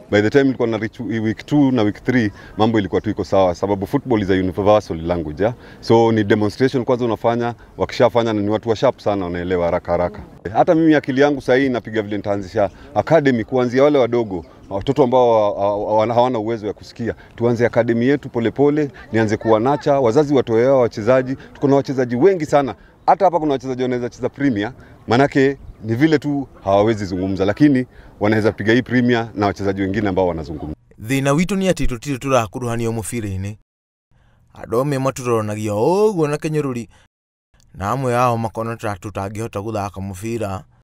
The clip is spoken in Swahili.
by the time ilikuwa na reach week 2 na week 3 mambo ilikuwa tu iko sawa, sababu football is a universal language yeah? so ni demonstration kwanza unafanya, wakishafanya na ni watu wa sharp sana, wanaelewa haraka haraka. Hata mimi akili yangu sasa hii napiga vile nitaanzisha academy kuanzia wale wadogo watoto ambao ha- ha- hawana uwezo wa kusikia, tuanze akademi yetu polepole pole, nianze kuwanacha wazazi watoewa wachezaji. Tuko na wachezaji wengi sana, hata hapa kuna wachezaji wanaweza cheza premier, manake ni vile tu hawawezi zungumza, lakini wanaweza piga hii premier na wachezaji wengine ambao wanazungumza. thina witå nä atä tå tirä tå rakuruhanio må bira-inä andå amwe matåronagia å guo na kä nyå rå ri na amwe ao makona tå tangä hota gå thaka må bira